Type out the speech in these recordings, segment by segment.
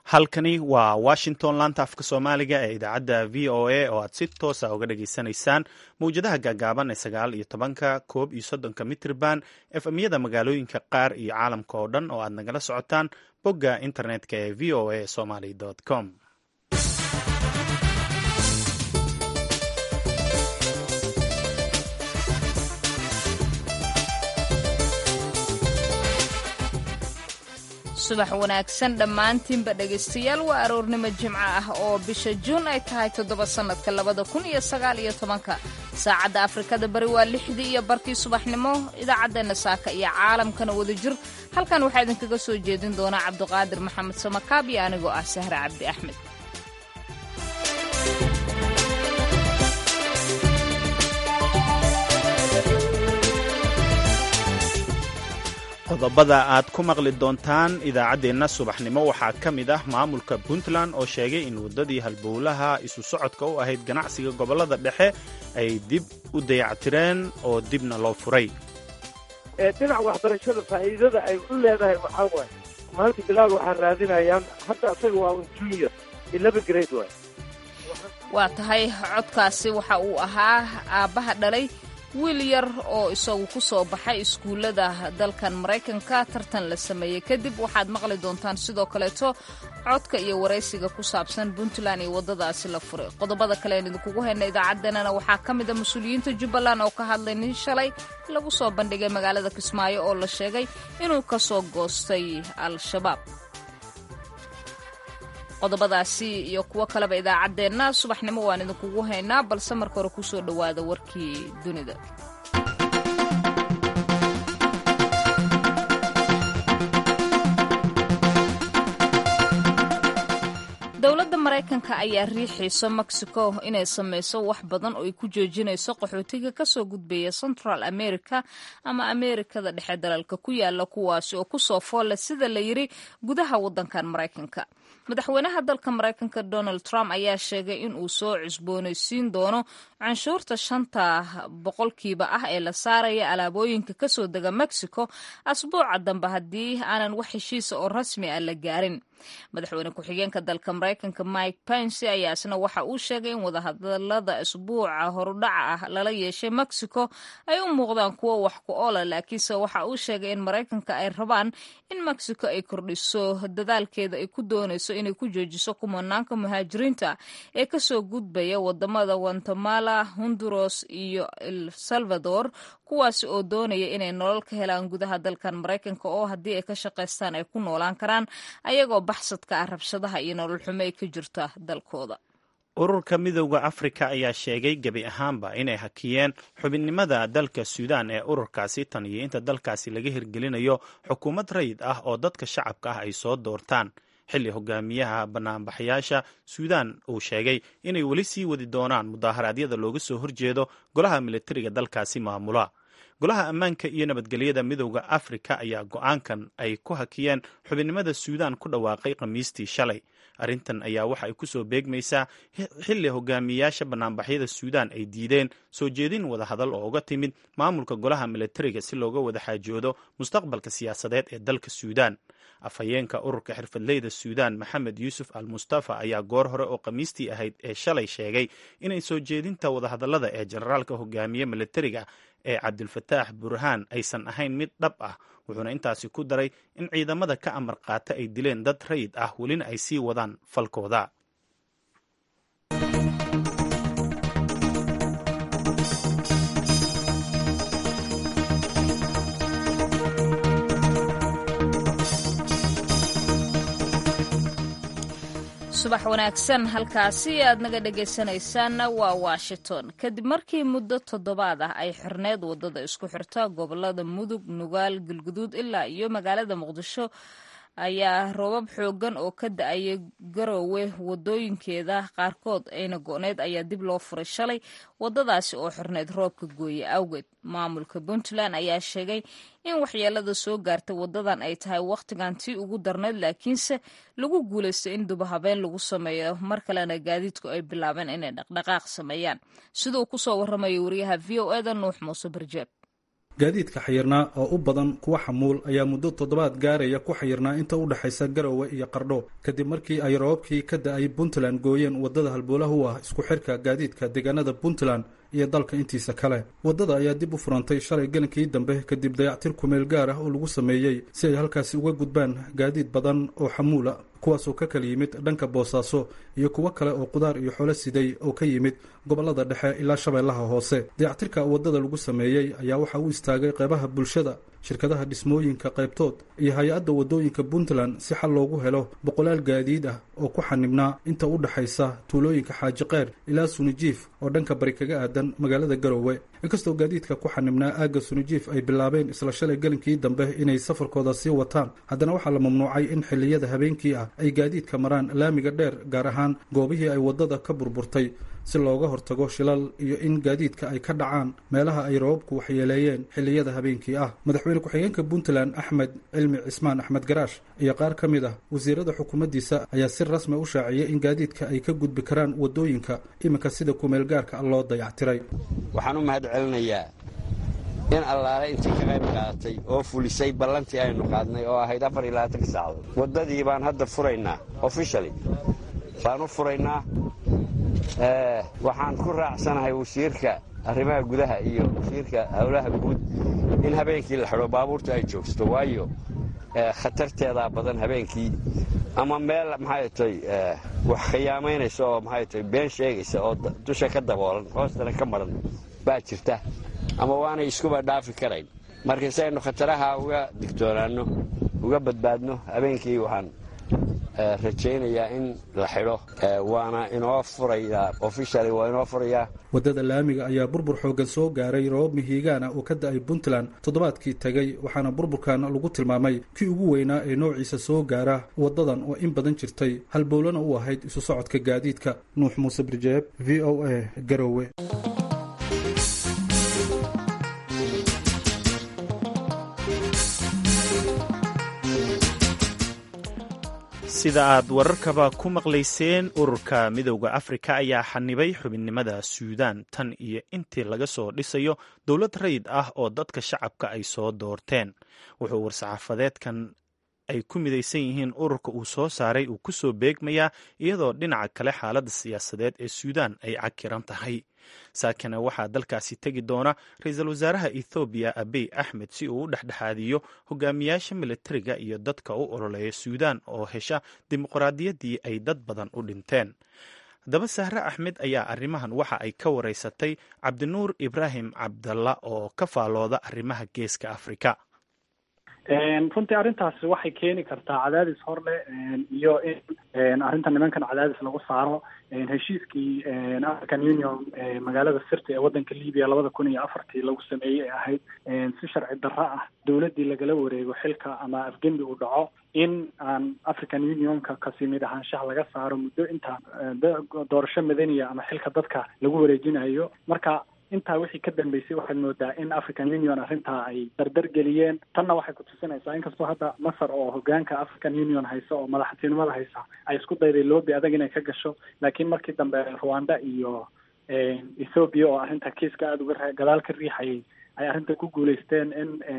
halkani waa washington laanta afka soomaaliga ee idaacadda v o a oo aad si toosa uga dhageysanaysaan mawjadaha gaagaaban ee sagaal iyo tobanka koob iyo soddonka mitrban efmyada magaalooyinka qaar iyo caalamka oo dhan oo aad nagala socotaan bogga internetka ee v o a somaly com subax wanaagsan dhammaantiinba dhegaystayaal waa aroornimo jimco ah oo bisha juun ay tahay toddoba sannadka labada kun iyo sagaal iyo tobanka saacadda afrikada bari waa lixdii iyo barkii subaxnimo idaacaddeenna saaka iyo caalamkana wada jir halkan waxaa idinkaga soo jeedin doonaa cabduqaadir maxamed samakaab iyo anigoo ah sahre cabdi axmed qodobada aad ku maqli doontaan idaacaddeenna subaxnimo waxaa ka mid ah maamulka puntland oo sheegay in waddadii halbowlaha isu socodka u ahayd ganacsiga gobollada dhexe ay dib u dayactireen oo dibna loo furay dhinaca waxbarashada faa'iidada ay u leedahay waxaa waaye maalinta bilaal waxaa raadinayaan hadda asaga waa un junior ilaba grade waay waa tahay codkaasi waxa uu ahaa aabbaha dhalay wiil yar oo isagu ku soo baxay iskuullada dalkan maraykanka tartan la sameeyey kadib waxaad maqli doontaan sidoo kaleeto codka iyo waraysiga ku saabsan puntland iyo waddadaasi la furay qodobada kale aan idinkugu hayna idaacaddeenana waxaa ka mid a mas-uuliyiinta jubbaland oo ka hadlay nin shalay lagu soo bandhigay magaalada kismaayo oo la sheegay inuu ka soo goostay al-shabaab qodobadaasi iyo kuwo kaleba idaacaddeenna subaxnimo waan idinkugu haynaa balse marka hore kusoo dhowaada warkii dunida dowladda maraykanka ayaa riixayso mexico inay samayso wax badan oo ay ku joojinayso qaxootiga kasoo gudbaya central america ama amerikada dhexe dalalka ku yaala kuwaasi oo kusoo foolle sida la yiri gudaha waddankan maraykanka madaxweynaha dalka maraykanka donald trump ayaa sheegay in uu soo cusboonaysiin doono canshuurta shanta boqolkiiba ah ee la saaraya alaabooyinka kasoo dega mexico asbuuca dambe haddii aanan wax heshiisa oo rasmi ah la gaarin madaxweyne ku-xigeenka dalka maraykanka mike pence ayaa isna waxa uu sheegay in wadahadalada asbuuca horudhaca ah lala yeeshay mexico ay u muuqdaan kuwo wax ku oola laakiinse waxa uu sheegay in maraykanka ay rabaan in mexico ay kordhiso dadaalkeeda ay ku doonayso inay ku joojiso kumanaanka muhaajiriinta ee kasoo gudbaya wadamada guatemala honduras iyo el salvador kuwaasi oo doonaya inay nolol ka helaan gudaha dalkan maraykanka oo haddii ay ka shaqaystaan ay ku noolaan karaan ayagoo baxsadka ah rabshadaha iyo nolol xumo ay ka jirta dalkooda ururka midowda afrika ayaa sheegay gebi ahaanba inay hakiyeen xubinnimada dalka suudaan ee ururkaasi tan iyo inta dalkaasi laga hirgelinayo xukuumad rayid ah oo dadka shacabka ah ay soo doortaan xilli hogaamiyaha banaanbaxayaasha suudaan uu sheegay inay weli sii wadi doonaan mudaaharaadyada looga soo horjeedo golaha militariga dalkaasi maamula golaha ammaanka iyo nabadgelyada midowda afrika ayaa go-aankan ay ku hakiyeen xubinnimada suudaan ku dhawaaqay khamiistii shalay arrintan ayaa waxa ay ku soo beegmaysaa xilli hogaamiyayaasha banaanbaxyada suudaan ay diideen soo jeedin wadahadal oo uga timid maamulka golaha militariga si looga wada xaajoodo mustaqbalka siyaasadeed ee dalka suudaan afhayeenka ururka xirfadleyda suudaan maxamed yuusuf al mustafa ayaa goor hore oo khamiistii ahayd ee shalay sheegay inay soo jeedinta wadahadallada ee generaalka hogaamiye militariga ee cabdilfataax burhaan aysan ahayn mid dhab ah wuxuuna intaasi ku daray in ciidamada ka amar qaata ay dileen dad rayid ah welina ay sii wadaan falkooda subax wanaagsan halkaasi aad naga dhegaysanaysaanna waa washington kadib markii muddo toddobaad ah ay xirneed waddada isku xirta gobolada mudug nugaal galguduud ilaa iyo magaalada muqdisho ayaa roobab xoogan oo ka da-ayay garoowe wadooyinkeeda qaarkood ayna go-need ayaa dib loo furay shalay wadadaasi oo xirneyd roobka gooye awgeed maamulka puntland ayaa sheegay in waxyeelada soo gaartay wadadan ay tahay wakhtigan tii ugu darneyd laakiinse lagu guulaystay in dubahabeen lagu sameeyo mar kalena gaadiidku ay bilaabeen inay dhaqdhaqaaq sameeyaan siduu kusoo waramayo wariyaha v o eda nuux muuse barjeeb gaadiidka xayirnaa oo u badan kuwa xamuul ayaa muddo toddobaad gaaraya ku xayirnaa inta u dhexaysa garowe iyo qardho kadib markii ay roobabkii ka da-ay puntland gooyeen waddada halbowlaha u ah isku xirka gaadiidka deegaanada puntland iyo dalka intiisa kale waddada ayaa dib u furantay shalay gelinkii dambe kadib dayactir kumeel gaar ah oo lagu sameeyey si ay halkaasi uga gudbaan gaadiid badan oo xamuula kuwaasoo ka kala yimid dhanka boosaaso iyo kuwo kale oo qudaar iyo xoolo siday oo ka yimid gobollada dhexe ilaa shabeellaha hoose dayactirka waddada lagu sameeyey ayaa waxa uu istaagay qeybaha bulshada shirkadaha dhismooyinka qaybtood iyo hay-adda waddooyinka puntland si xal loogu helo boqolaal gaadiid ah oo ku xanibnaa inta u dhexaysa tuulooyinka xaaji qeyr ilaa sunijiif oo dhanka bari kaga aadan magaalada garowe inkastoo gaadiidka ku xanibnaa aagga sunijiif ay bilaabeen isla shalay gelinkii dambe inay safarkooda sii wataan haddana waxaa la mamnuucay in xilliyada habeenkii ah ay gaadiidka maraan laamiga dheer gaar ahaan goobihii ay waddada ka burburtay si looga hortago shilal iyo in gaadiidka ay ka dhacaan meelaha ay roobabku waxyeeleeyeen xilliyada habeenkii ah madaxweyne ku-xigeenka puntland axmed cilmi cismaan axmed garaash iyo qaar ka mid ah wasiirada xukuumaddiisa ayaa si rasmi u shaaciyay in gaadiidka ay ka gudbi karaan waddooyinka iminka sida kumeel gaarka loo dayactiray waxaan u mahad celinayaa in allaale intii ka qayb qaadatay oo fulisay ballantii aynu qaadnay oo ahayd afar iyo labaatanka saacadood waddadii baan hadda furaynaa ofishali baan u furaynaa waxaan ku raacsanahay wasiirka arrimaha gudaha iyo wasiirka howlaha guud in habeenkii la xidho baabuurta ay joogsato waayo khatarteedaa badan habeenkii ama meel maxay tay wax khiyaamaynaysa oo maxay tay been sheegaysa oo dusha ka daboolan hoostana ka maran baa jirta ama waanay iskuba dhaafi karayn marka si aynu khataraha uga digtoonaanno uga badbaadno habeenkii waxaan rajaynayaa in la xidho waana inoo furayaa ofishali waa inoo furayaa waddada laamiga ayaa burbur xooggan soo gaaray roobab mihiigaana oo ka da-ay puntland toddobaadkii tegay waxaana burburkan lagu tilmaamay kii ugu weynaa ee noociisa soo gaara waddadan oo in badan jirtay halbowlana u ahayd isu socodka gaadiidka nuux muuse birjeeb v o a garowe sida aad wararkaba ku maqlayseen ururka midowda afrika ayaa xanibay xubinnimada suudaan tan iyo intii laga soo dhisayo dowlad rayid ah oo dadka shacabka ay soo doorteen wuxuu war-saxaafadeedkan ay ku midaysan yihiin ururka uu soo saaray uu ku soo beegmayaa iyadoo dhinaca kale xaaladda siyaasadeed ee suudaan ay cakiran tahay saakana waxaa dalkaasi tegi doona ra-iisul wasaaraha ethoobiya abiy axmed si uu u dhexdhexaadiyo hogaamiyaasha militariga iyo dadka u ololeeya suudaan oo hesha dimuqraadiyaddii ay dad badan u dhinteen haddaba sahre axmed ayaa arrimahan waxa ay ka wareysatay cabdinuur ibraahim cabdalla oo ka faalooda arrimaha geeska afrika runtii arrintaasi waxay keeni kartaa cadaadis hor leh iyo in arrinta nimankan cadaadis lagu saaro heshiiskii african union magaalada sirta ee waddanka libiya labada kun iyo afartii lagu sameeyey ee ahayd si sharci darro ah dowladdii lagala wareego xilka ama afgembi uu dhaco in aan african unionka kasi mid ahaanshaha laga saaro muddo inta doorasho madaniya ama xilka dadka lagu wareejinayo marka intaa wixii ka dambeysay waxaad moodaa in african union arrintaa ay dardar geliyeen tanna waxay kutusinaysaa inkastoo hadda masar oo hogaanka african union haysa oo madaxtinimada haysa ay isku dayday loobi adag inay ka gasho laakiin markii dambe rwanda iyo ethoobiya oo arrinta kiiska aada uga gadaal ka riixayay ay arrinta ku guuleysteen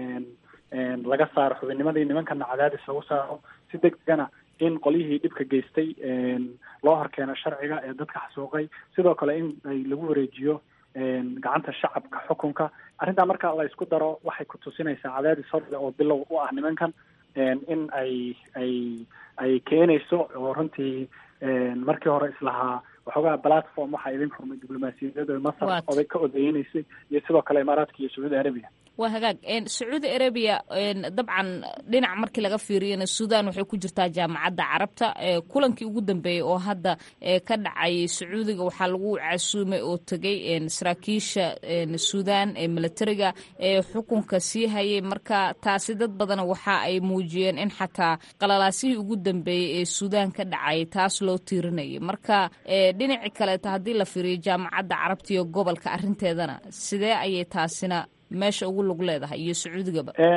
in laga saaro xubinnimadii nimankana cadaadis lagu saaro si deg degana in qolyihii dhibka geystay loo horkeeno sharciga ee dadka xasuuqay sidoo kale in ay lagu wareejiyo gacanta shacabka xukunka arrintaa marka la isku daro waxay ku tusinaysaa cadaadis horle oo bilow u ah nimankan in ay ay ay keenayso oo runtii markii hore islahaa waxoogaa platform waxaa idin furmay diblomaasiyadada masar oday ka odeynaysay iyo sidoo kale imaaraadka iyo sacuudi arabiya waa hagaag sacuudi arabiya dabcan dhinac markii laga fiiriyana suudan waxay ku jirtaa jaamacadda carabta kulankii ugu dambeeyey oo hadda ka dhacay sacuudiga waxaa lagu casuumay oo tegay saraakiisha suudan ee militariga ee xukunka sii hayay marka taasi dad badana waxa ay muujiyeen in xataa qalalaasihii ugu dambeeyey ee suudan ka dhacay taas loo tiirinayay marka dhinaci kaleeta haddii la fiiriyo jaamacadda carabta iyo gobolka arrinteedana sidee ayay taasina meesha ugu lug leedahay iyo sacuudigaba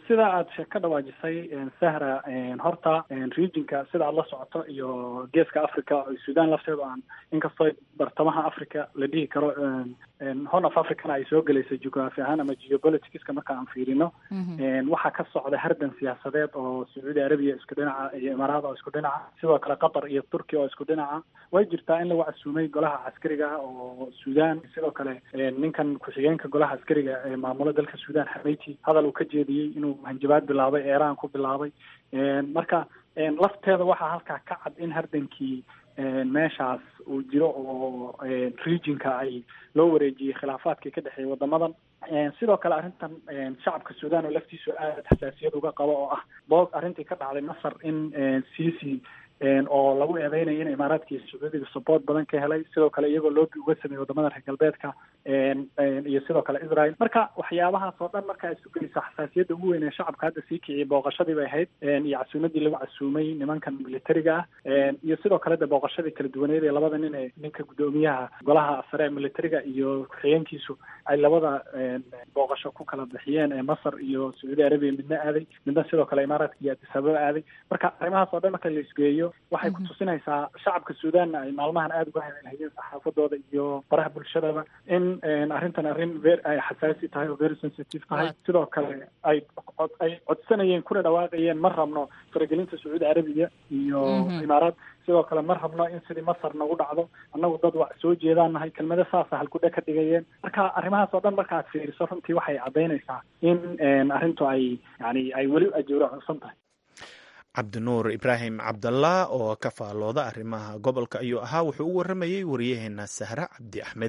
sida aad sheeg ka dhawaajisay sahra horta regionka sida aad la socoto iyo geeska africa sudan lafteedu aan inkastoo bartamaha africa la dhihi karo horn of africana ay soo gelaysa geography ahaan ama geopoliticska marka aan fiirino waxaa ka socda hardan siyaasadeed oo sacuudi arabiya isku dhinaca iyo imaaraad oo isku dhinaca sidoo kale qatar iyo turkiya oo isku dhinaca way jirtaa in lagu casuumay golaha caskariga ah oo sudan sidoo kale ninkan ku-xigeenka golaha caskariga ee maamula dalka sudan xameti hadal uu ka jeediyey inuu hanjabaad bilaabay eeraan ku bilaabay marka lafteeda waxaa halkaa ka cad in hardankii meeshaas uu jiro oo regionka ay loo wareejiyey khilaafaadkii ka dhexeeyay wadamadan sidoo kale arrintan shacabka sudan oo laftiisu aada xasaasiyad uga qabo oo ah boog arrintii ka dhacday masar in cic oo lagu eedeynaya in imaaraadka iyo sacuudiga support badan ka helay sidoo kale iyagoo loobi uga sameeyey wadamada reer galbeedka iyo sidoo kale israel marka waxyaabahaas oo dhan marka isu geysa xasaasiyadda ugu weyn ee shacabka hadda sii kiciyay booqashadii bay ahayd iyo casuumadii lagu casuumay nimankan militariga ah iyo sidoo kale de booqashadii kala duwaneed ee labada nin ee ninka guddoomiyaha golaha sare ee militariga iyo ku-xigeenkiisu ay labada booqasho ku kala bixiyeen ee masar iyo sacuudi arabiya midna aaday midna sidoo kale imaaraadka iyo addis ababa aaday marka arrimahaas oo dhan marka la isgeeyo waxay ku tusinaysaa shacabka suudanna ay maalmahan aada uga hadalhayeen saxaafadooda iyo baraha bulshadaba in arrintan arrin ver ay xasaasi tahay oo very sensitive tahay sidoo kale ay ay codsanayeen kuna dhawaaqayeen ma rabno faragelinta sacuudi arabiya iyo imaaraad sidoo kale ma rabno in sidii masar nagu dhacdo annagu dad waa soo jeedaan nahay kelmado saasa halkudhe ka dhigayeen marka arrimahaas oo dhan marka aad fiiriso runtii waxay caddaynaysaa in arrintu ay yani ay weli ajoora cunsan tahay cabdinuur ibraahim cabdallah oo ka faallooda arrimaha gobolka ayuu ahaa wuxuu u warramayey wariyaheena sahra cabdi axmed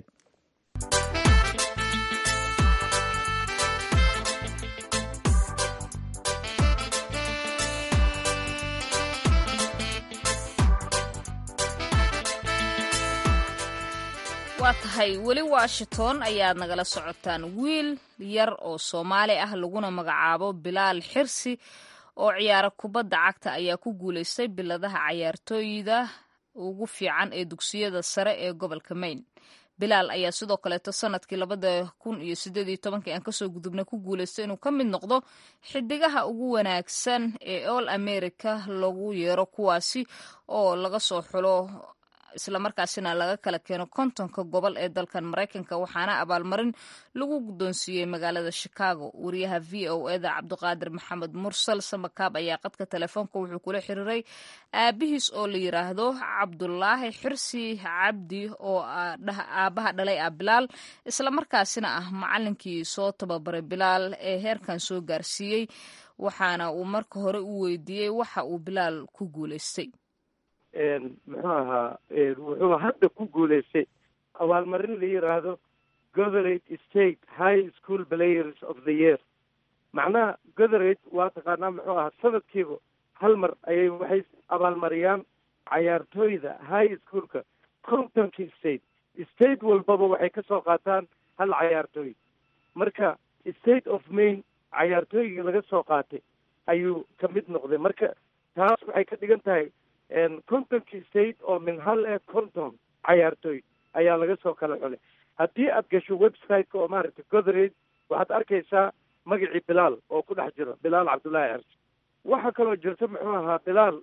waa tahay weli washington ayaad nagala socotaan wiil yar oo soomaali ah laguna magacaabo bilaal xirsi oo ciyaara kubadda cagta ayaa ku guulaystay biladaha cayaartooyda ugu fiican ee dugsiyada sare ee gobolka maine bilaal ayaa sidoo kaleeto sanadkii labada kun iyo sideed iyo tobankii aan kasoo gudubnay ku guulaystay inuu ka mid noqdo xidigaha ugu wanaagsan ee all america lagu yeero kuwaasi oo laga soo xulo islamarkaasina laga kala keeno kontonka gobol ee dalkan maraykanka waxaana abaalmarin lagu guddoonsiiyey magaalada chicago wariyaha v o eda cabdiqaadir maxamed mursal samakaab ayaa qadka telefoonka wuxuu kula xiriiray aabihiis oo la yiraahdo cabdulaahi xirsi cabdi oo aabaha dhalay ah bilaal islamarkaasina ah macalinkii soo tababaray bilaal ee heerkan soo gaarsiiyey waxaana uu marka hore u weydiiyey waxa uu bilaal ku guulaystay muxuu ahaa wuxuu hadda ku guulaystay abaalmarin la yiraahdo goverate state high school players of the year macnaha goverate waa taqaanaa muxuu ahaa sanadkiiba hal mar ayay waxay abaalmariyaan cayaartooyda high schoolka contonkii state state walbaba waxay ka soo qaataan hal cayaartooy marka state of maine cayaartooygii laga soo qaatay ayuu ka mid noqday marka taas waxay ka dhigan tahay contonkii state oo min hal ee conton cayaartooy ayaa laga soo kala xulay haddii aad gasho website-ka oo maaragtay goderate waxaad arkaysaa magacii bilaal oo ku dhex jiro bilaal cabdullaahi xersi waxaa kaloo jirta muxuu ahaa bilaal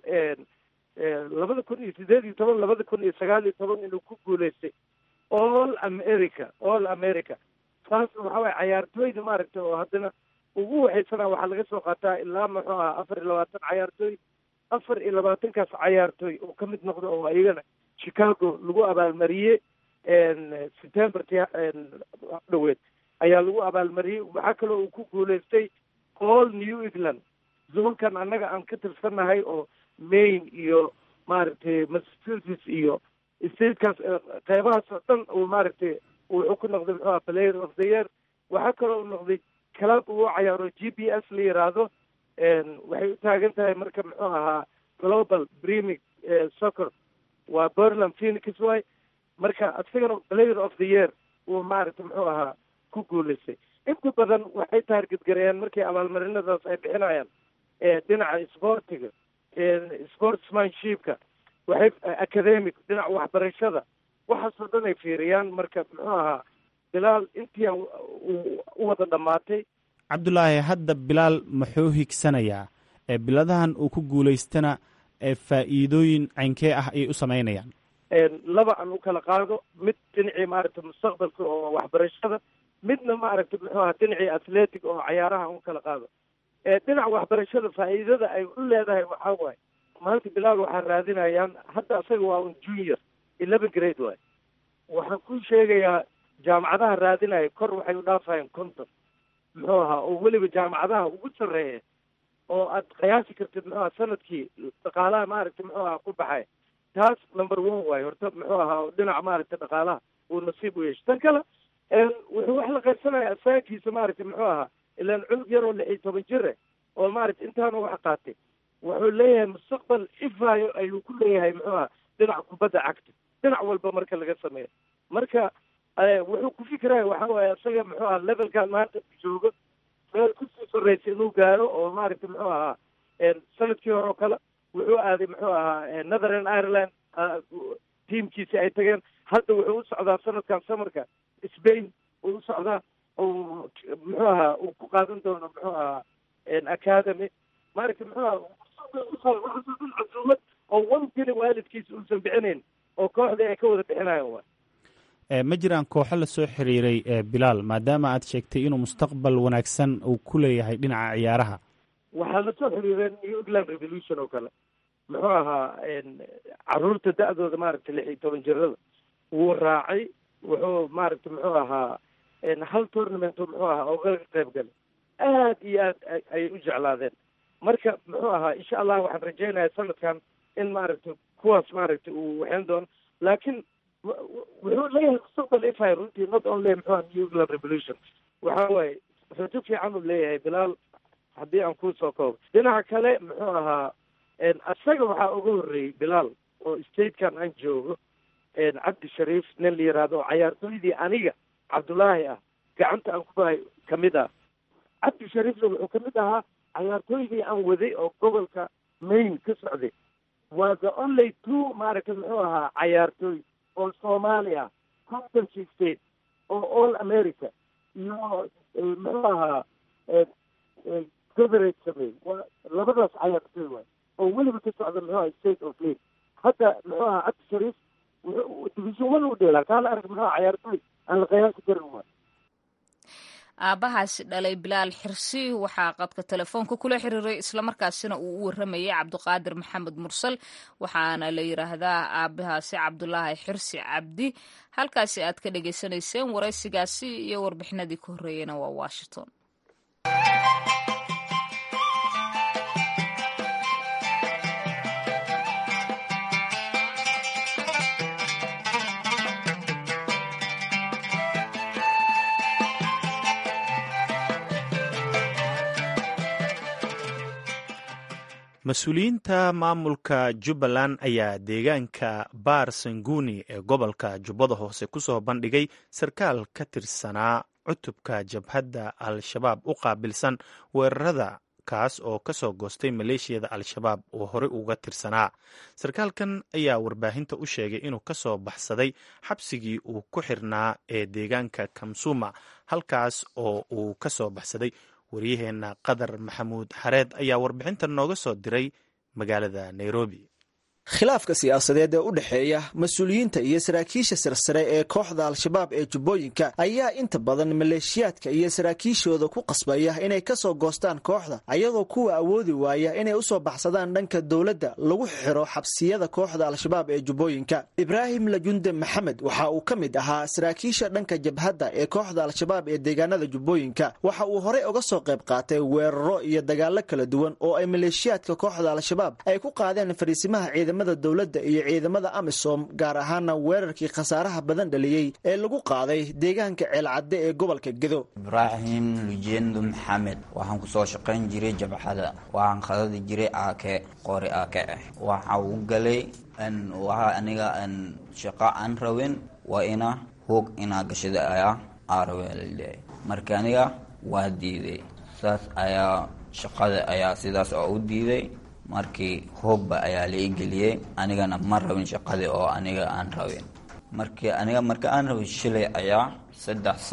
labada kun iyo sideed iyo toban labada kun iyo sagaal iyo toban inuu ku guulaystay all america all america taas waxa waye cayaartooyda maaragtay oo haddana ugu waxaysana waxaa laga soo qaataa ilaa muxuu ahaa afar iyo labaatan cayaartooy afar iyo labaatankaas cayaartooy oo ka mid noqda oo iyagana chicago lagu abaalmariyey septemberti dhaweed ayaa lagu abaalmariyey waxaa kaloo uu ku guulaystay all new england zoonkan annaga aan ka tirsannahay oo maine iyo maaragtay massachusetts iyo statekaas qeybahaas oo dhan uu maaragtay wuxuu ku noqday muxuu aha player of the year waxaa kaloo uu noqday club uu cayaaro g b s la yiraahdo waxay u taagan tahay marka muxuu ahaa global premic soccer waa berland phoenix way marka isagana player of the year uu maaragtay muxuu ahaa ku guulaystay inta badan waxay taargetgareeyaan markii abaalmarinadaas ay bixinayaan dhinaca sportiga sportsmanshipka waxay academic dhinaca waxbarashada waxaasoo dhan ay fiiriyaan marka muxuu ahaa bilaal intii u wada dhamaatay cabdulaahi hadda bilaal muxuu higsanayaa ee biladahan uu ku guulaystana ee faa'iidooyin caynkee ah ayay u samaynayaan laba aan u kala qaado mid dhinacii maaragtay mustaqbalka oo waxbarashada midna maaragtay muxuu aha dhinacii athletic oo cayaaraha aan u kala qaado dhinaca waxbarashada faa'iidada ay u leedahay waxaa waaye maanta bilaal waxaa raadinayaan hadda asaga waa un junior eleven grade waay waxaan ku sheegayaa jaamacadaha raadinaya kor waxay u dhaafayaan conton muxuu ahaa oo weliba jaamacadaha ugu sarreeya oo aad qiyaasi kartid muxuu aha sanadkii dhaqaalaha maaragtay muxuu aha ku baxay taas number one waayo horta muxuu ahaa dhinaca maaragtay dhaqaalaha uu nasiib u yeeshay tan kale wuxuu wax la qaybsanaya asaankiisa maaragtay muxuu ahaa ilaan cunug yaroo lix iyo toban jire oo maaragtay intaana wax qaatay wuxuu leeyahay mustaqbal ifaayo ayuu ku leeyahay muxuu aha dhinaca kubadda cagta dhinac walba marka laga sameeyo marka wuxuu ku fikiraya waxa waaye isaga muxuu aha levelkan maanta joogo meel kusii sarreysa inuu gaaro oo maaragtay muxuu ahaa sanadkii hore oo kale wuxuu aaday muxuu ahaa netherland ireland tiamkiisi ay tageen hadda wuxuu u socdaa sanadkan samarka spain uu u socdaa oo muxuu ahaa uu ku qaadan doono muxuu ahaa academy maaragtay muxuu ahaa casuumad oo one keli waalidkiisa uusan bixinayn oo kooxdii ay ka wada bixinayan waay ma jiraan kooxo lasoo xiriiray bilaal maadaama aad sheegtay inuu mustaqbal wanaagsan uu ku leeyahay dhinaca ciyaaraha waxaa lasoo xiriireen new england revolution oo kale muxuu ahaa caruurta da-dooda maaragtay lix iyo toban jirada wuu raacay wuxuu maaragtay muxuu ahaa hal tournament muxuu ahaa oo ka qayb galay aad iyo aad ayay u jeclaadeen marka muxuu ahaa insha allah waxaan rajaynayaa sanadkan in maaragtay kuwaas maaragtay uu waxayn doono laakiin wuxuu leeyahay mustaqbal ify runtii not only muxuu aha new england revolution waxa waaye rajo fiican uu leeyahay bilaal haddii aan kusoo koobo dhinaca kale muxuu ahaa isaga waxaa uga horreeyey bilaal oo statekan aan joogo cabdi shariif nin la yihahdo oo cayaartooydii aniga cabdullaahi ah gacanta aan ku bahay kamid ah cabdi shariifna wuxuu kamid ahaa cayaartooydii aan waday oo gobolka maine ka socday waa the only two maaragtay muxuu ahaa cayaartooy oo soomaali ah contency state oo all america iyo muxuu ahaa goverate sameey waa labadaas cayaartooy waay oo weliba ka socda muxuu aha state of lake hadda muxuu ahaa cabdi shariif wuxuu division one u dheelaa kaala arag muxuu aha cayaartooy aan la qiyaasi karin waay aabbahaasi dhalay bilaal xirsi waxaa qadka telefoonka kula xiriiray islamarkaasina uu u waramayay cabdiqaadir maxamed mursal waxaana la yidhaahdaa aabahaasi cabdulaahi xirsi cabdi halkaasi aad ka dhagaysanayseen waraysigaasi iyo warbixinadii ka horreeyena waa washington mas-uuliyiinta maamulka jubbaland ayaa deegaanka baar sanguni ee gobolka jubbada hoose ku soo bandhigay sarkaal ka tirsanaa cutubka jabhadda al-shabaab u qaabilsan weerarada kaas oo ka soo goostay maleeshiyada al-shabaab oo horey uga tirsanaa sarkaalkan ayaa warbaahinta u sheegay inuu ka soo baxsaday xabsigii uu ku xirnaa ee deegaanka kamsuma halkaas oo uu ka soo baxsaday waryaheenna qadar maxamuud xareed ayaa warbixintan nooga soo diray magaalada nairobi khilaafka siyaasadeed ee u dhexeeya mas-uuliyiinta iyo saraakiisha sarsare ee kooxda al-shabaab ee jubbooyinka ayaa inta badan maleeshiyaadka iyo saraakiishooda ku qasbaya inay ka soo goostaan kooxda ayadoo kuwa awoodi waaya inay usoo baxsadaan dhanka dowladda lagu xiro xabsiyada kooxda al-shabaab ee jubbooyinka ibraahim lajunde maxamed waxa uu ka mid ahaa saraakiisha dhanka jabhadda ee kooxda al-shabaab ee deegaanada jubbooyinka waxa uu horey uga soo qayb qaatay weeraro iyo dagaallo kala duwan oo ay maleeshiyaadka kooxda al-shabaab ay ku qaadeen fariisimaha ciidamada dowladda iyo ciidamada amisom gaar ahaana weerarkii khasaaraha badan dhaliyey ee lagu qaaday deegaanka ceelcadde ee gobolka gedo ibraahim lujendo maxamed waxaan kusoo shaqayn jiray jabxada waxaan khadadi jiray aake qori aake ah waxa uu galay waxa aniga shaqo aan rabin waa ina hoog inaa gashada ayaa aarawe marka aniga waa diiday saas ayaa shaqada ayaa sidaas oo u diiday markii hoogba ayaa la igeliyey anigana ma rabin shaqadii oo aniga aan rabin markii aniga marka aan rabin shilay ayaa saddex sac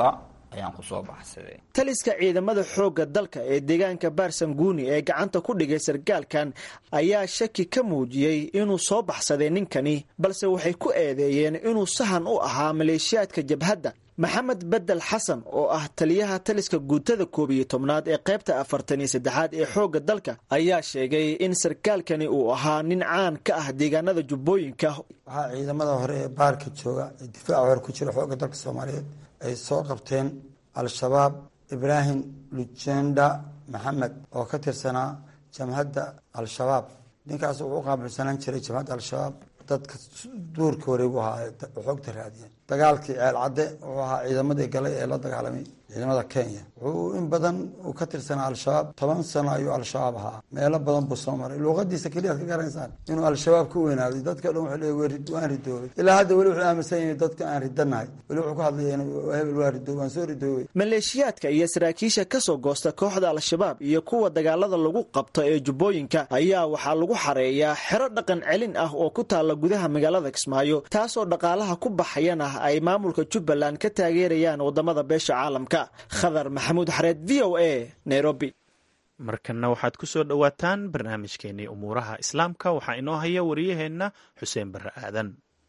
ayaan kusoo baxsaday taliska ciidamada xoogga dalka ee deegaanka baarsanguuni ee gacanta ku dhigay sarkaalkan ayaa shaki ka muujiyey inuu soo baxsaday ninkani balse waxay ku eedeeyeen inuu sahan u ahaa maleeshiyaadka jabhadda maxamed bedel xasan oo ah taliyaha taliska guutada koob iyo tobnaad ee qaybta afartan iyo saddexaad ee xoogga dalka ayaa sheegay in sarkaalkani uu ahaa nin caan ka ah deegaanada jubbooyinka waxaa ciidamada hore ee baarka jooga ee difaaca hore ku jira xoogga dalka soomaaliyeed ay soo qabteen al-shabaab ibraahim lujenda maxamed oo ka tirsanaa jamhadda al-shabaab ninkaas wuxuu u qaabilsanaan jiray jamhadda al-shabaab dadka duurka wareegu ahaa xoogta raadiyeen dagaalkii ceel cadde wuxuu ahaa ciidamadii galay ee la dagaalamay ciidamada kenya wuxuu in badan uu ka tirsanaa al-shabaab toban sano ayuu al-shabaab ahaa meelo badan buu soo maray luuqadiisa keliyaad ka garanaysaan inuu al-shabaab ka weynaaday dadka dhan wuxuu leey waan ridoobay ilaa hadda weli wuxuu aaminsan yahay dadka aan ridanahay weli wuxuu ka hadlaya hebel waa ridoob waan soo ridoobay maleeshiyaadka iyo saraakiisha ka soo goosta kooxda al-shabaab iyo kuwa dagaalada lagu qabto ee jubbooyinka ayaa waxaa lagu xareeyaa xero dhaqan celin ah oo ku taalla gudaha magaalada kismaayo taasoo dhaqaalaha ku baxayana ay maamulka jubbaland ka taageerayaan wadamada beesha caalamka khadar maxamuud xareed v o a nairobi markanna waxaad ku soo dhowaataan barnaamijkeenii umuuraha islaamka waxaa inoo haya wariyaheenna xuseen barre aadan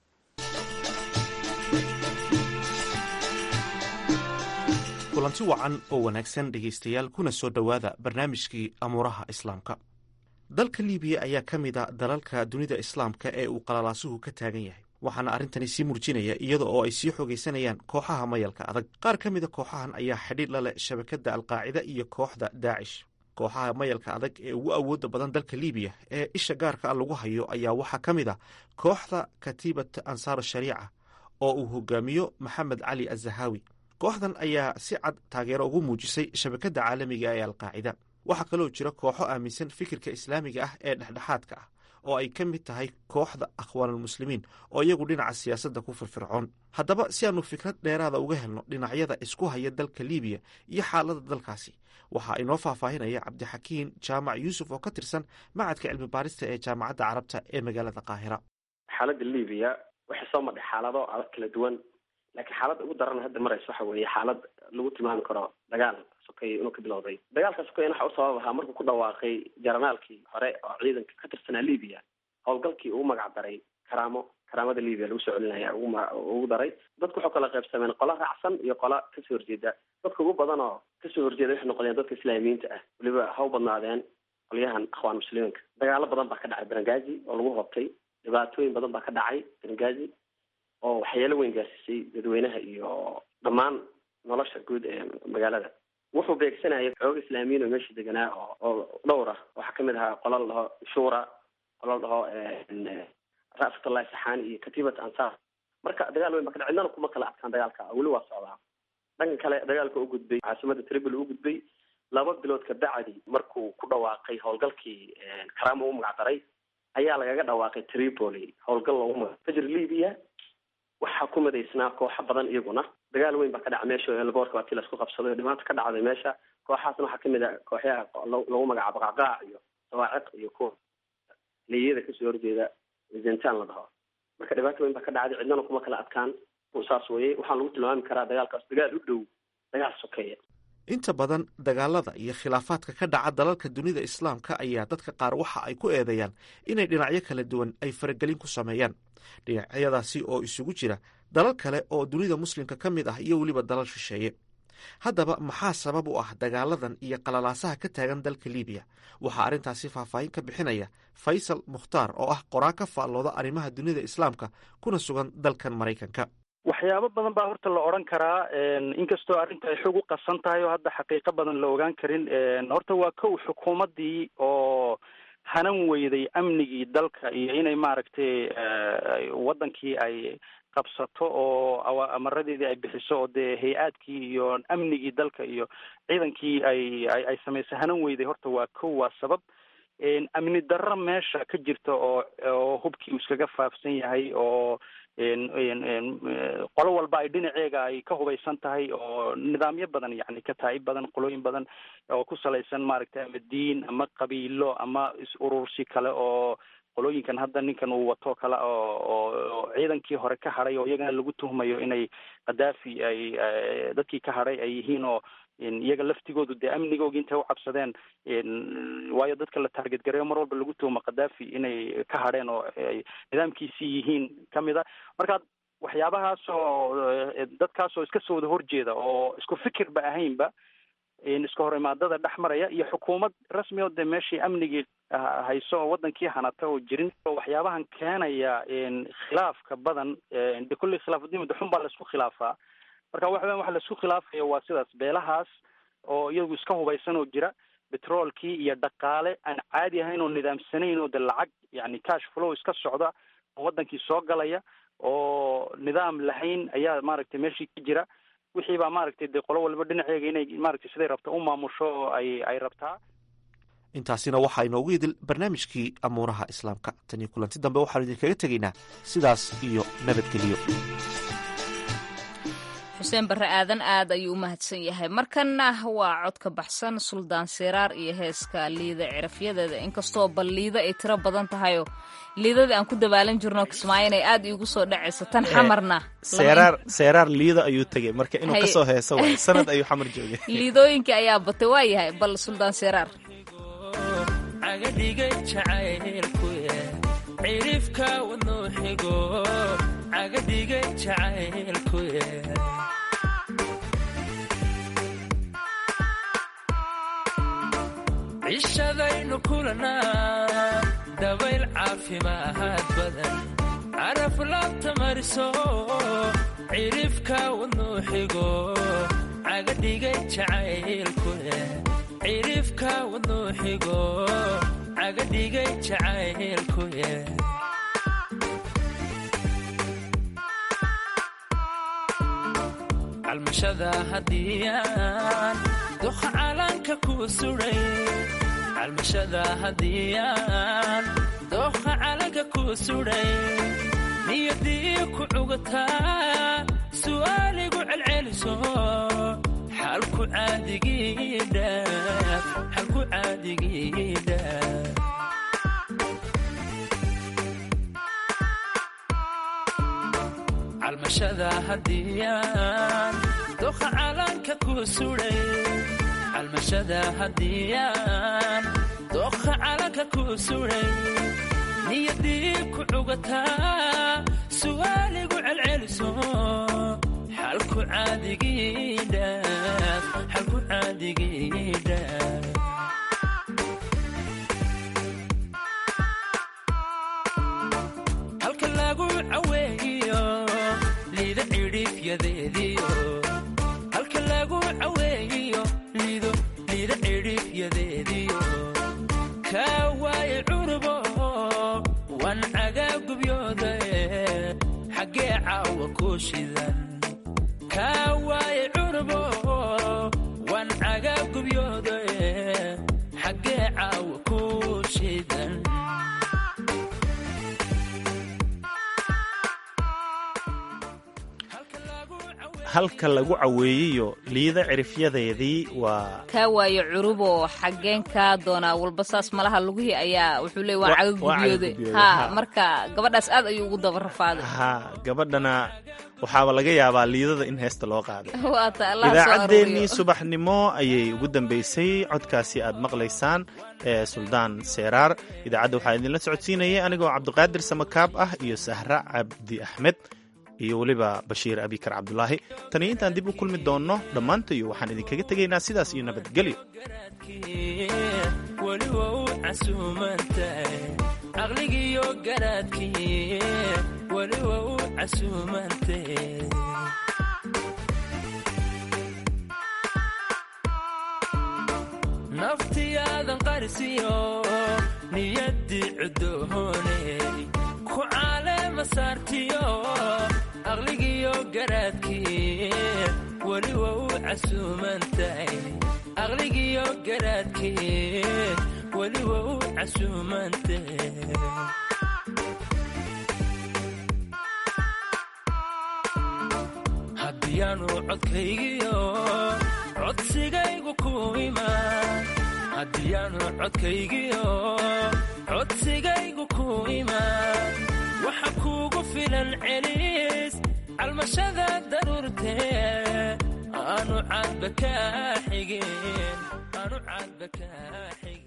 kulanti wacan oo wanaagsan dhegaystayaal kuna soo dhowaada barnaamijkii amuuraha islaamka dalka libiya ayaa ka mid a dalalka dunida islaamka ee uu qalalaasuhu ka taagan yahay waxaana arrintani sii murjinaya iyada oo ay sii xoogaysanayaan kooxaha mayalka adag qaar ka mida kooxahan ayaa xidhiir la leh shabakadda alqaacida iyo kooxda daacish kooxaha mayalka adag ee ugu awoodda badan dalka libiya ee isha gaarka a lagu hayo ayaa waxaa ka mid a kooxda katiibat ansaaru shariica oo uu hogaamiyo maxamed cali azahaawi kooxdan ayaa si cad taageero ugu muujisay shabakadda caalamiga ee alqaacida waxaa kaloo jira kooxo aaminsan fikirka islaamiga ah ee dhexdhexaadka ah oo ay ka mid tahay kooxda akhwaanulmuslimiin oo iyagu dhinaca siyaasadda ku firfircoon haddaba si aanu fikrad dheeraada uga helno dhinacyada isku haya dalka libiya iyo xaaladda dalkaasi waxaa inoo faahfaahinaya cabdixakiin jaamac yuusuf oo ka tirsan macadka cilmi baarista ee jaamacadda carabta ee magaalada qaahira xaaladda libiya waxay soo madhay xaalado adag kala duwan laakiin xaaladda ugu daran hadda maraysa waxa weeye xaalad lagu tilmaami karo dagaal sokeeye inuu ka bilowday dagaalka sokeyen waxa u sabab ahaa markuu ku dhawaaqay jaranaalkii hore oo ciidanka ka tirsanaa libiya howlgalkii ugu magac daray karaamo karaamada libiya lagu soo celinaya ugu daray dadku waxuu kala qaybsameen qola raacsan iyo qola kasoo horjeeda dadka ugu badan oo kasoo horjeeda waxay noqdeen dadka islaamiyiinta ah weliba ha u badnaadeen qolyahan akhwaan muslimiinka dagaalo badan baa ka dhacay berengazi oo lagu hobtay dhibaatooyin badan baa ka dhacay berengazi oo waxyeelo weyn gaarsiisay dadweynaha iyo dhammaan nolosha guud ee magaalada wuxuu beegsanayay xooga islaamiyiin oo meesha deganaa oo oo dhowr ah waxaa kamid ahaa qola la dhaho shura qola la dhaho ra'fatullahi saxaani iyo katiibat ansaar marka dagaal weyn baa ka dhac cidnana kuma kala adkaan dagaalka weli waa socdaa dhanka kale dagaalka u gudbay caasimada tribal u gudbay laba bilood ka bacdi markuu ku dhawaaqay howlgalkii karaamo u magac daray ayaa lagaga dhawaaqay tripoli howlgal loogu magac fajr libya waxaa ku midaysnaa kooxo badan iyaguna dagaal weyn baa ka dhaca meesha elboorka waa tii laisku qabsaday oo dhibaata ka dhacday meesha kooxaasna waxaa kamid a kooxyaha lagu magacaabo qacqaac iyo sawaaciq iyo kuwa liyada kasoo horjeeda zentan la dhaho marka dhibaato weyn baa ka dhacday cidnana kuma kala adkaan saas weye waxaan lagu tilmaami karaa dagaalkaas dagaal u dhow dagaal sokeeya inta badan dagaalada iyo khilaafaadka ka dhaca dalalka dunida islaamka ayaa dadka qaar waxa ay ku eedeeyaan inay dhinacyo kala duwan ay faragelin ku sameeyaan dhinacyadaasi oo isugu jira dalal kale oo dunida muslimka ka mid ah iyo weliba dalal shisheeye haddaba maxaa sabab u ah dagaaladan iyo qalalaasaha ka taagan dalka libiya waxaa arrintaasi faahfaahin ka bixinaya faysal mukhtaar oo ah qoraan ka faallooda arrimaha dunida islaamka kuna sugan dalkan maraykanka waxyaabo badan baa horta la odhan karaa inkastoo arrinta ay xoog u qasan tahay oo hadda xaqiiqo badan la ogaan karin horta waa kow xukuumaddii oo hanan weyday amnigii dalka iyo inay maaragtay waddankii ay qabsato oo amaradeedii ay bixiso oo dee hay-aadkii iyo amnigii dalka iyo ciidankii ay ay samaysay hanan weyday horta waa kow waa sabab amni darro meesha ka jirta oo oo hubkii uu iskaga faafsan yahay oo qolo walba ay dhinaceega ay ka hubaysan tahay oo nidaamyo badan yani kataa'ib badan qolooyin badan oo ku salaysan maaragtay ama diin ama qabiilo ama is-urursi kale oo qolooyinkan hadda ninkan uu wato kale oo oo ciidankii hore ka hadhay oo iyagana lagu tuhmayo inay khadaafi ay dadkii ka hadhay ay yihiin oo iyaga laftigoodu dee amnigooga intay u cabsadeen waayo dadka la taarget gareeyo mar walba lagu tuhmo khadaafi inay ka hadheen oo ay nidaamkiisii yihiin kamid a marka waxyaabahaas oo dadkaas oo iska soo wada horjeeda oo isku fikirba ahaynba iska hor imaadada dhex maraya iyo xukuumad rasmi oo dee meeshii amnigii hayso oo wadankii hanata oo jirin waxyaabahan keenaya khilaafka badan de kulli khilaafudiin de xun baa laisku khilaafaa marka waxa weyan waxa laisku khilaafaya waa sidaas beelahaas oo iyagu iska hubaysan oo jira betroolkii iyo dhaqaale aan caadi ahayn oo nidaamsanayn oo de lacag yani cash flow iska socda oo wadankii soo galaya oo nidaam lahayn ayaa maaragtay meeshii ka jira wixii baa maaragtay dee qolo walba dhinaceega inay maaragtay siday rabta u maamusho oo ay ay rabtaa intaasina waxaa inoogu idil barnaamijkii amuuraha islaamka tan iyo kulanti dambe waxaanu idinkaga tegaynaa sidaas iyo nabadgelyo xuseen barre aadan aad ayuu u mahadsan yahay markanna waa cod ka baxsan suldaan siraar iyo heeska liida cirafyadeeda inkastoo bal liida ay tiro badan tahayoo liidadii aan ku dabaalan jirno kismaayo inay aad iigu soo dhacayso tan xamarna seeraar seeraar liida ayuu tegey marka inuu ka soo heeso waay sanad ayuu xamar joogay liidooyinkii ayaa batay waa yahay bal suldaan siraar cagadhigay jacaylku cirifka wadnuu xigo cagadhigay jacaylku cishadaynu kulanaa dabayl caafimaad badan caraf laabta mariso cirifka wadnuu xigo cagadhigay jacaylku cirifka wadnuu xigo cagadhigay jacaylku calmashada hadiyaan duqa calanka ku suray calmashada hadiyaan dooqa calanka ku suray niyadii ku cugataa su'aaligu celceliso xalku caadigidhaaf xalku caadigidhaaf calmashada hadiyaan doqa calanka ku suray calmashada hadiyaan doqa calanka ku suray niyadii ku cugataa su'aaligu celceliso xalku caadigidhaaf xalku caadigidhaaf halka lagu caweeyo liida cidhiifyadeediyo halka lagu caweeyo liido liida cidhiifyadeediyo kaa waaye cunubo wan cagaa gubyooda xaggee caawa ku shidan kaa waaye cunubo wan cagaa gubyooda xaggee caawa ku shidan halka lagu caweeyeyo liida cirifyadeedii waa kaa waayo curubo xaggeen kaa doonaa walba saas malaha lugihii ayaa wuxuu leey waa caga gubyooday ha marka gabadhaas aad ayuu ugu daba rafaaday ha gabadhana waxaaba laga yaabaa liidada in heesta loo qaaday waata allah soo idaacaddeenii aruuriyo subaxnimo ayay ugu dambaysay codkaasi aad maqlaysaan ee suldaan seeraar idaacadda waxaa idinla socodsiinayay anigoo cabdiqaadir samakaab ah iyo sahra cabdi axmed iyo weliba bashiir abikar cabdulaahi taniyo intaan dib u kulmi doonno dhammaantayo waxaan idinkaga tegaynaa sidaas iyo nabadgelyo weli waa u casuumantahay caqligiiyo garaadkii weli waa u casuumantahay naftiyaadan qarisiyo niyaddii cudoohooney ku caaleema saartiyo aqligiyo garaadkii weli waa u casuumantahay aqligiyo garaadkii weli waa u casuumantahay haddiyaanu codkaygiyo codsigaygu ku imaan haddiyaanu codkaygiyo codsigaygu ku imaan waxa kuugu filan celis calmashada daruurtee aanu cadba kaa xigin aanu cadba kaa xigin